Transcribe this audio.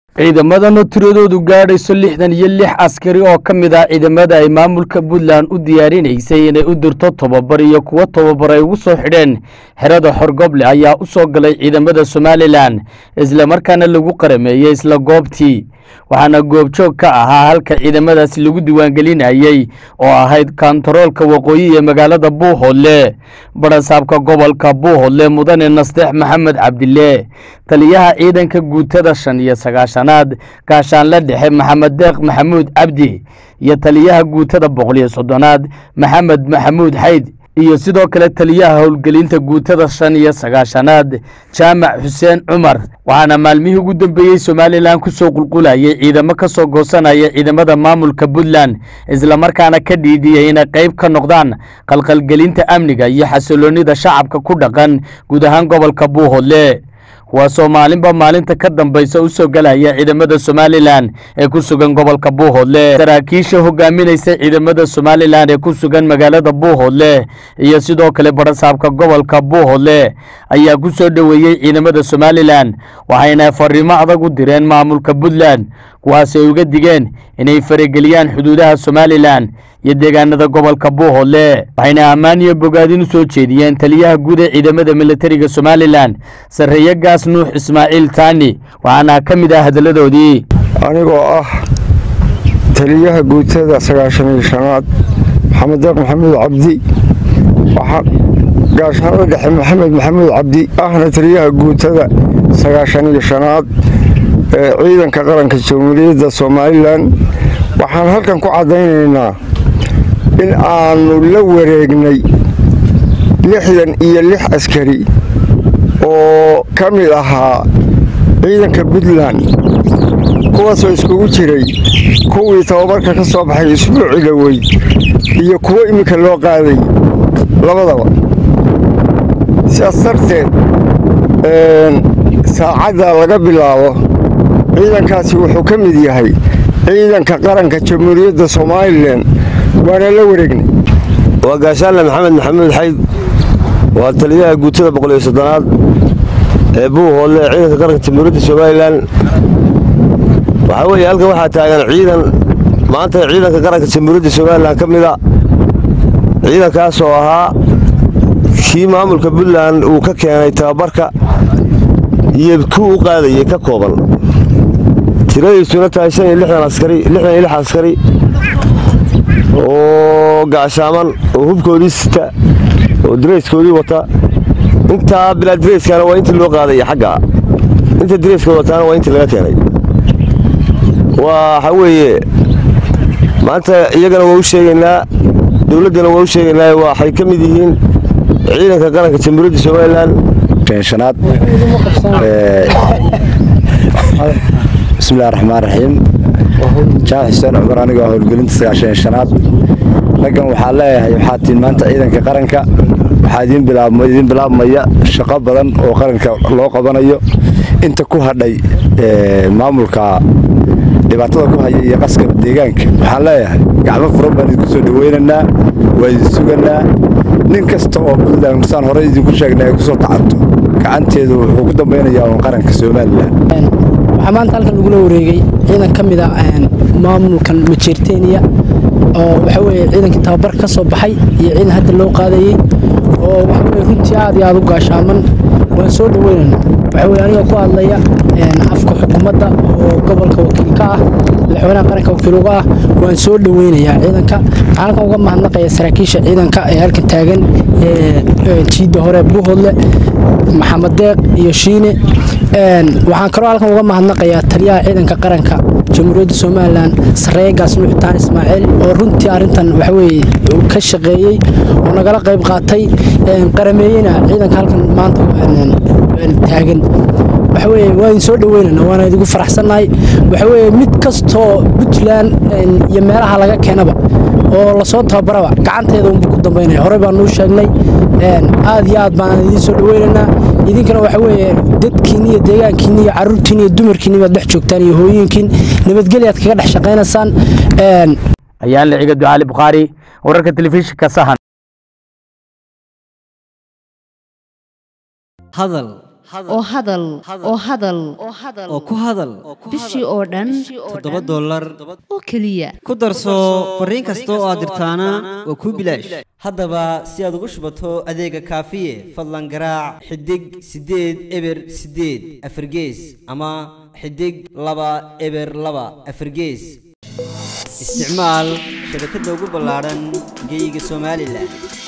ciidamadan oo tiradoodu gaadhayso lixdan iyo lix askari oo ka mid ah ciidamada ay maamulka puntland u diyaarinaysay inay u dirto tobabar iyo kuwo tobabar ay ugu soo xidheen xerada xorgoble ayaa u soo galay ciidamada somalilan islamarkaana lagu qarameeyey isla goobtii waxaana goobjoog ka ahaa halka ciidamadaasi lagu diiwaangelinayey oo ahayd kontaroolka waqooyi ee magaalada buuhoodle barasaabka gobolka buuhoodle mudane nasteex maxamed cabdile taliyaha ciidanka guutada shan iyo sagaashanaad gaashaanle dhexe maxamed deeq maxamuud cabdi iyo taliyaha guutada boqol iyo soddonaad maxamed maxamuud xayd iyo sidoo kale taliyaha howlgelinta guutada shan iyo sagaashanaad jaamac xuseen cumar waxaana maalmihii ugu dambeeyey somalilan ku soo qulqulayay ciidamo ka soo goosanaya ciidamada maamulka puntland islamarkaana ka dhiidiyey inay qayb ka noqdaan qalqalgelinta amniga iyo xasiloonnida shacabka ku dhaqan guud ahaan gobolka buuhoodle kuwaasoo maalinba maalinta ka dambaysa u soo galaya ciidamada somalilan ee ku sugan gobolka buuhoodle saraakiisha hogaaminaysa ciidamada somalilan ee ku sugan magaalada buuhoodle iyo sidoo kale barasaabka gobolka buuhoodle ayaa ku soo dhoweeyey ciidamada somalilan waxayna fariimo adag u direen maamulka puntland kuwaas ay uga digeen inay farageliyaan xuduudaha somalilan iyo deegaanada gobolka buuhoodle waxayna ammaan iyo bogaadin u soo jeediyeen taliyaha guud ee ciidamada militariga somalilan sarreeye gaas nuux ismaaciil taani waxaana ka mid ah hadalladoodii anigoo ah taliyaha guutada sagaashan iyo shanaad maxamed deeq maxamuud cabdi gaashaanada dhexe maxamed maxamuud cabdi ahna taliyaha guutada sagaashan iyo shanaad ee ciidanka qaranka jamhuuriyadda somalilan waxaan halkan ku caddaynaynaa in aanu la wareegnay lixdan iyo lix askari oo ka mid ahaa ciidanka puntland kuwaasoo iskugu jiray kuwii tababarka ka soo baxay isbuuci dhoweyd iyo kuwo iminka loo qaaday labadaba sidaas darteed saacadda laga bilaabo ciidankaasi wuxuu ka mid yahay ciidanka qaranka jamhuuriyadda somalilan waana la wareegnay waa gaashaanle maxamed maxamuud xayd waa taliyaha guutada boqol iyo soddonaad ee buuhoodle ee ciidanka qaranka jamhuuriyadda somalilan waxaa weeye halkan waxaa taagan ciidan maanta ciidanka qaranka jamhuuriyadda somalilan ka mida ciidankaas oo ahaa kii maamulka puntland uu ka keenay tababarka iyo kii u qaadayay ka kooban tiradiisuna tahay shan iyo lixdan askari lixdan iyo lix askari oo gacshaaman oo hubkoodii sita oo dareyskoodii wata intaa bilaa dareyskana waa intii loo qaadaya xagga inta dareyska wataana waa intii laga keenay waxa weeye maanta iyagana waa u sheegaynaa dowladdana waa u sheegaynaa waxay ka mid yihiin ciidanka qaranka jamhuuriyadda somalilan shanaad bismillahi raxmaan raxiim jaamac xuseen cumar anigoo howlgelinta sagaashan shanaad raggan waxaa leeyahay waxaa tiin maanta ciidanka qaranka waxaa idiin bilaabmaya shaqo badan oo qaranka loo qabanayo inta ku hadhay maamulka dhibaatada ku haya iyo qaska deegaanka waxaan leeyahay gacmo furan baan idinku soo dhaweynaynaa waa idin suganaa nin kasta oo puntland saan horey idinku sheegnay ay kusoo tacabto gacanteedu wuxuu ku dambaynayaa uun qaranka somalilan waxaa maanta halkan lagula wareegay ciidan ka mid a maamulkan majeerteniya oo waxa weye ciidankii tababar ka soo baxay iyo ciidan hadda loo qaadayey oo waxa weye runtii aad iyo aad u gaashaaman waan soo dhaweynayna waxa weye aniga ku hadlaya afka xukuumadda oo gobolka wakiil ka ah madaxweynaha qaranka wakiil uga ah waan soo dhaweynayaa ciidanka waxaan halkan uga mahadnaqaya saraakiisha ciidanka ee halkan taagan jiidda hore buuhoodle maxamed deeq iyo shiine waxaan kaloo halkan uga mahadnaqayaa taliyaha ciidanka qaranka jamhuuriyadda somalilan sareeye gaas nuuxtaan ismaaciil oo runtii arrintan waxaweye ka shaqeeyey oo nagala qayb qaatay qarameeyena ciidanka halkan maanta taagan waxaweye waa idin soo dhaweynana waana idigu faraxsannahay waxaweye mid kastoo puntland iyo meelaha laga keenaba oo lasoo tababaraba gacanteeda unbu ku dambaynaya horey baanuu sheegnay aad iyo aad baan idiin soo dhaweynaynaa idinkana waxa weeye dadkiinni iyo deegaankiinni iyo carruurtiinni iyo dumarkiinni baad dhex joogtaan iyo hooyinkiin nabadgelyaad kaga dhex shaqaynaysaan ayaan liciga ducaali bukhaari wararka telefishinka sahan hadal oo hadal oo hadal oo ku hadal bishii oo dhan toddoba dollar oo keliya ku darso fariin kasta oo aad dirtaana waa kuu bilaash haddaba si aad ugu shubato adeega kaafiye fadlan garaac xidig siddeed eber siddeed afargees ama xidig laba eber laba afargees isticmaal shabakadda ugu ballaadhan geyga somalilan